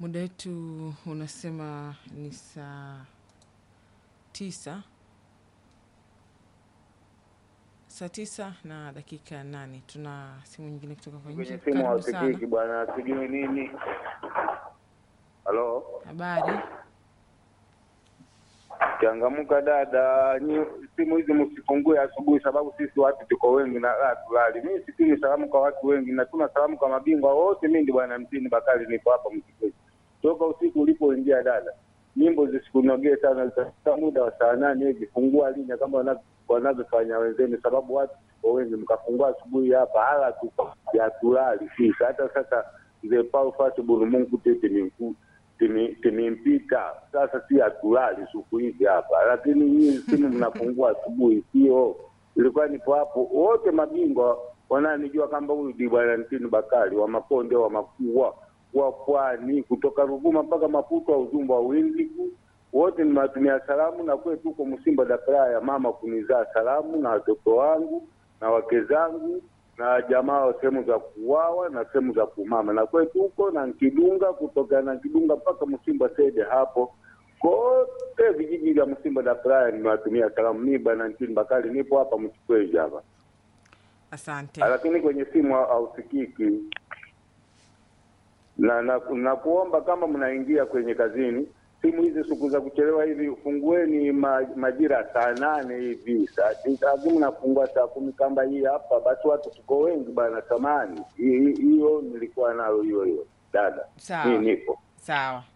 Muda wetu unasema ni saa tisa saa tisa na dakika nane. Tuna simu nyingine kutoka kwa nje. kwenye simu Karibu sana. hausikiki bwana, sijui nini. Halo, Habari? changamuka dada, nyi simu hizi msifungue asubuhi, sababu sisi watu tuko wengi na raha tulali. Mimi situmi salamu kwa watu wengi, natuma salamu kwa mabingwa wote. Mimi ndi bwana Mtini Bakari, niko hapa Mkikweji toka usiku ulipoingia dada, nyimbo zisikunogee sana, zitafika muda wa saa nane hivi, fungua linya kama wana- wanavyofanya wenzenu, sababu watu tuko wengi. Mkafungua asubuhi hapa hala tu ya tulali sisi. Hata sasa mzee Paul Fatibulu Mungu tete ni mkuu timi- timimpita sasa, si hatulali siku hizi hapa, lakini hii simu mnafungua asubuhi, sio? Ilikuwa nipo hapo, wote mabingwa wananijua kwamba huyu ndi bwana Ntini Bakari wa Makonde wa Makua wa Pwani, kutoka Ruvuma mpaka Maputo, Uzumba, Windiku, wote nimewatumia salamu, na kwetu huko Msimba Dakara ya mama kunizaa salamu na watoto wangu na wake zangu na jamaa wa sehemu za kuwawa na sehemu za kumama na kwetu huko na Nkidunga, kutoka na Nkidunga mpaka Msimba Sede hapo kote vijiji vya Msimba da Praya nimewatumia salamu. Mimi bwana Ntini Bakari nipo hapa Mchikweji hapa, Asante. lakini kwenye simu ha- hausikiki na, na, na kuomba kama mnaingia kwenye kazini, simu hizi siku za kuchelewa hivi fungueni ma, majira saa nane hivi saa tisa, lakini mnafungua saa kumi kamba hii hapa, basi watu tuko wengi bana. Samani hiyo nilikuwa nayo hiyo hiyo dada, Sawa. mimi nipo Sawa.